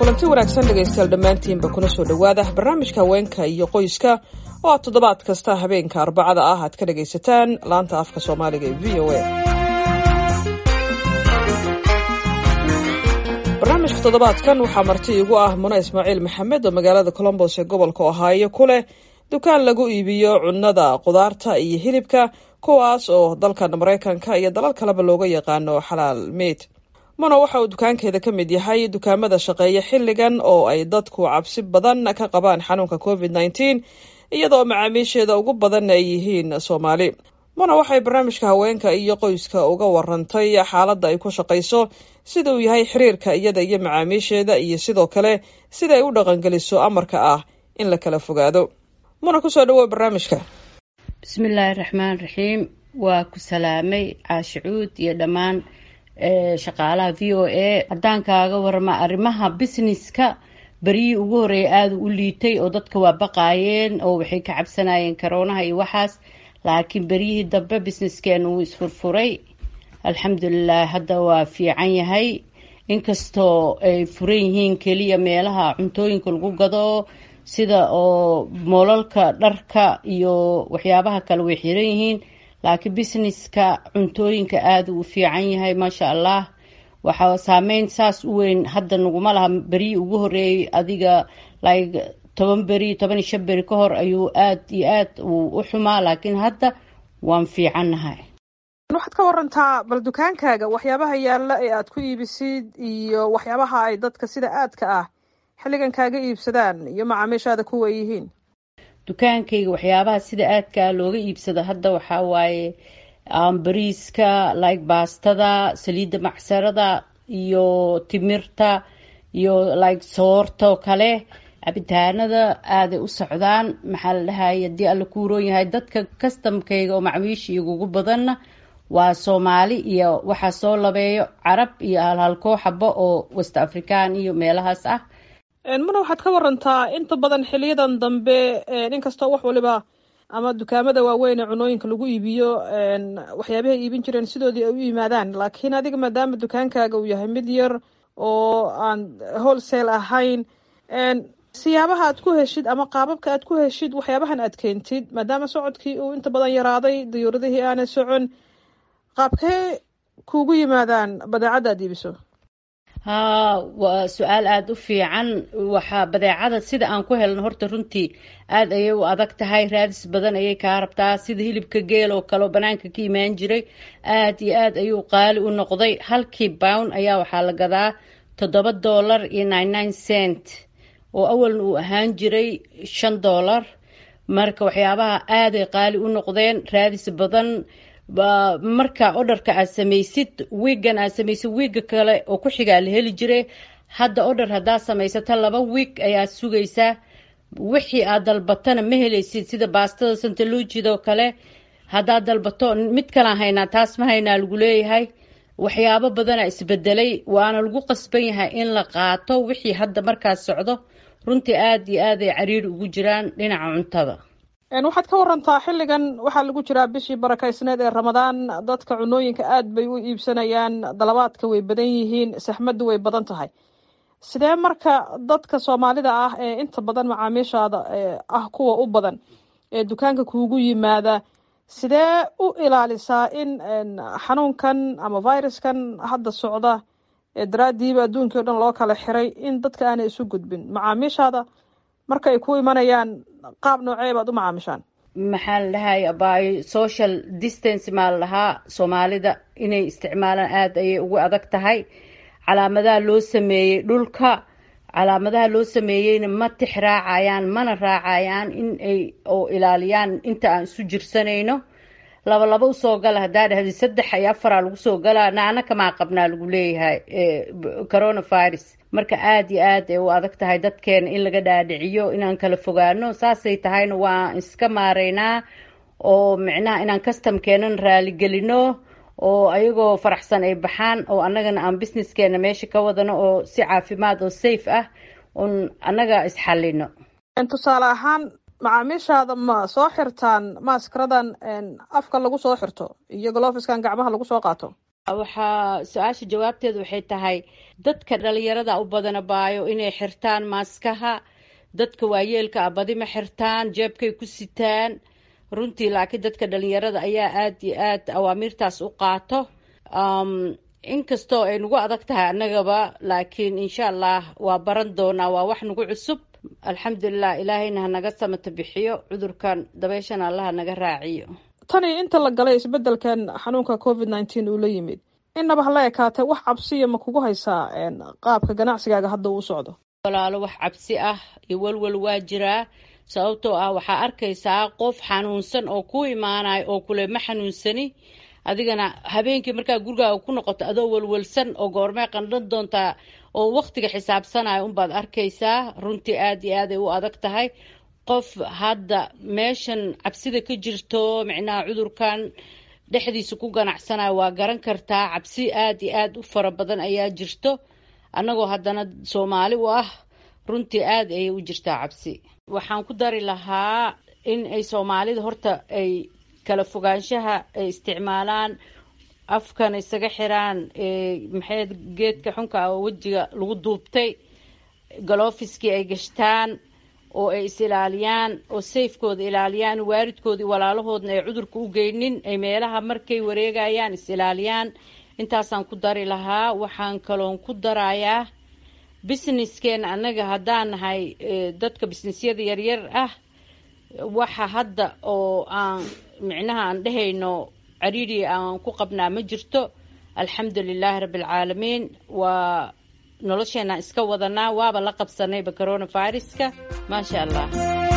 kulanti wanaagsan dhegaystayaal dhammaantiinba kuna soo dhowaada barnaamijka haweenka iyo qoyska oo aad toddobaad kasta habeenka arbacada ah aad ka dhagaysataan laanta afka soomaaliga ee v o a barnaamijka toddobaadkan waxaa marti igu ah muna ismaaciil maxamed oo magaalada colombos ee gobolka ohaayo ku leh dukaan lagu iibiyo cunnada qudaarta iyo hilibka kuwaas oo dalkan maraykanka iyo dalal kaleba looga yaqaano xalaal meyd muna waxa uu dukaankeeda ka mid yahay dukaamada shaqeeya xilligan oo ay dadku cabsi badan ka qabaan xanuunka covid nneteen iyadoo macaamiisheeda ugu badanna ay yihiin soomaali muna waxay barnaamijka haweenka iyo qoyska uga warantay xaaladda ay ku shaqayso sida uu yahay xiriirka iyada iyo macaamiisheeda iyo sidoo kale sida ay u dhaqangeliso amarka ah in la kala fogaado muna kusoo dhawow barnaamijka bismillaahi raxmaan raxiim waa ku salaamay caashicuud iyo dhammaan shaqaalaha v o a haddaan kaaga warama arrimaha businesska beryihii ugu horreeya aada u liitay oo dadka waa baqaayeen oo waxay ka cabsanayeen karoonaha iyo waxaas laakiin beryihii dambe businesskeena wuu isfurfuray alxamdulilah hadda waa fiican yahay inkastoo ay furan yihiin keliya meelaha cuntooyinka lagu gado sida oo moolalka dharka iyo waxyaabaha kale way xiran yihiin laakiin businesska cuntooyinka aada uu fiican yahay maasha allah waxaa saameyn saas u weyn hadda naguma laha beryihii ugu horeeyay adiga like toban beri toban iyo shan beri ka hor ayuu aada iyo aad uu u xumaa laakiin hadda waan fiicannahay waxaad ka warantaa bal dukaankaaga waxyaabaha yaalla ee aada ku iibisid iyo waxyaabaha ay dadka sida aadka ah xilligan kaaga iibsadaan iyo macaamiishaada kuwa yihiin dukaankayga waxyaabaha sida aadkaa looga iibsado hadda waxaa waaye bariiska like baastada saliidda macsarada iyo timirta iyo like soorta oo kale cabitaanada aaday u socdaan maxaa la dhahay haddii alla kuuroon yahay dadka kastamkayga oo macmiisha igugu badanna waa soomaali iyo waxaa soo labeeyo carab iyo halhalkoo xabo oo west african iyo meelahaas ah muna waxaad ka warantaa inta badan xiliyadan dambe inkastoo wax waliba ama dukaamada waaweyn ee cunooyinka lagu iibiyo waxyaabahay iibin jireen sidoodii ay u yimaadaan laakiin adiga maadaama dukaankaaga uu yahay mid yar oo aan wholesale ahayn siyaabaha aad ku heshid ama qaababka aad ku heshid waxyaabahan aad keentid maadaama socodkii uu inta badan yaraaday diyuuradihii aanay socon qaabkee kuugu yimaadaan badeecadda aad iibiso haa waa su-aal aada u fiican waxaa badeecada sida aan ku helno horta runtii aada ayay u adag tahay raadis badan ayay kaa rabtaa sida hilibka geel oo kale oo banaanka ka imaan jiray aada iyo aad ayuu qaali u noqday halkii bown ayaa waxaa la gadaa toddoba dollar iyo nine nine cent oo awalna uu ahaan jiray shan dollar marka waxyaabaha aaday qaali u noqdeen raadis badan marka odharka aad samaysid wiigan aad samaysid wiiga kale oo ku xigaa la heli jiray hadda odhar haddaad samaysato laba wiig ayaad sugaysaa wixii aad dalbatana ma helaysid sida baastada santaluujidoo kale haddaad dalbato mid kalaan haynaa taas ma haynaa lagu leeyahay waxyaabo badanaa isbedelay waana lagu qasban yahay in la qaato wixii hadda markaas socdo runtii aada iyo aad ay cariiri ugu jiraan dhinaca cuntada waxaad ka warantaa xilligan waxaa lagu jiraa bishii barakaysneed ee ramadaan dadka cunooyinka aad bay u iibsanayaan dalabaadka way badan yihiin saxmaddu way badan tahay sidee marka dadka soomaalida ah ee inta badan macaamiishaada ah kuwa u badan ee dukaanka kuugu yimaada sidee u ilaalisaa in xanuunkan ama viruskan hadda socda ee daraadiiba adduunkii o dhan loo kala xiray in dadka aanay isu gudbin macaamiishaada marka ay ku imanayaan qaab noocee baad u macaamishaan maxaa la dhahay by social distance maa la dhahaa soomaalida inay isticmaalaan aada ayay ugu adag tahay calaamadaha loo sameeyey dhulka calaamadaha loo sameeyeyna ma tix raacayaan mana raacayaan in ay oo ilaaliyaan inta aan isu jirsanayno laba laba usoo gala haddaa dhahdi saddex iyo afaraa lagu soo galaa naana kamaa qabnaa lagu leeyahay coronavirus marka aada iyo aad ay u adag tahay dadkeena in laga dhaadhiciyo inaan kala fogaano saasay tahayna waan iska maaraynaa oo micnaha inaan customkeenan raaligelino oo ayagoo faraxsan ay baxaan oo annagana aan businesskeena meesha ka wadano oo si caafimaad oo safe ah un annaga isxallino tusaale ahaan macaamiishaada ma soo xirtaan maaskaradan afka lagu soo xirto iyo golofiskan gacmaha lagu soo qaato waxaa su-aasha jawaabteedu waxay tahay dadka dhalinyarada u badana baayo inay xirtaan maaskaha dadka waayeelka a badi ma xirtaan jeebkay ku sitaan runtii laakiin dadka dhalinyarada ayaa aada iyo aad awaamiirtaas u qaato inkastoo ay nagu adag tahay annagaba laakiin insha allah waa baran doonaa waa wax nagu cusub alxamdulilah ilaahayna hanaga samata bixiyo cudurkan dabeeshana allaha naga raaciyo tani inta la galay isbedelkan xanuunka covid nineteen uu la yimid innaba hala ekaatay wax cabsiya ma kugu haysaa qaabka ganacsigaaga hadda uu socdo walaalo wax cabsi ah iyo walwal waa jiraa sababtoo ah waxaa arkaysaa qof xanuunsan oo ku imaanayo oo kule ma xanuunsani adigana habeenkii markaa gurigaaga ku noqoto adoo walwalsan oo goormee qandhan doontaa oo waktiga xisaabsanaya unbaad arkaysaa runtii aad iyo aaday u adag tahay qof hadda meeshan cabsida ka jirto micnaha cudurkan dhexdiisa ku ganacsanayo waa garan kartaa cabsi aad iyo aad u fara badan ayaa jirto annagoo haddana soomaali u ah runtii aad ayay u jirtaa cabsi waxaan ku dari lahaa in ay soomaalida horta ay kala fogaanshaha ay isticmaalaan afkan isaga xiraan maxay geedka xunka oo wejiga lagu duubtay galofiskii ay gashtaan oo ay is ilaaliyaan oo sayfkooda ilaaliyaan waalidkoodii walaalahoodna ay cudurka u geynin ay meelaha markay wareegayaan is ilaaliyaan intaasaan ku dari lahaa waxaan kaloon ku darayaa businesskeena annaga haddaan nahay dadka businessyada yaryar ah waxa hadda oo aan micnaha aan dhehayno cariiri aan ku qabnaa ma jirto alxamdu lilaahi rabbialcaalamiin waa nolosheena iska wadanaa waaba la qabsanayba coronaviruska maasha allah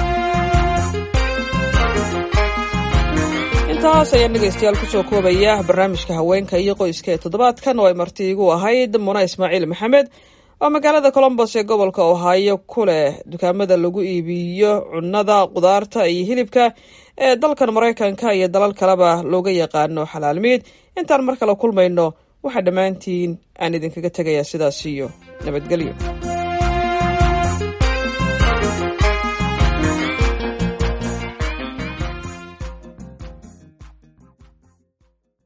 intaas ayaan dhegeystayaal kusoo koobaya barnaamijka haweenka iyo qoyska ee toddobaadkan oo ay marti igu ahayd muna ismaaciil maxamed oo magaalada colombos ee gobolka ohaayo ku leh dukaamada lagu iibiyo cunnada qudaarta iyo hilibka ee dalkan maraykanka iyo dalal kaleba looga yaqaano xalaalmiid intaan mar kale kulmayno waxaa dhammaantiin aan idinkaga tegayaa sidaas iyo nabadgelyo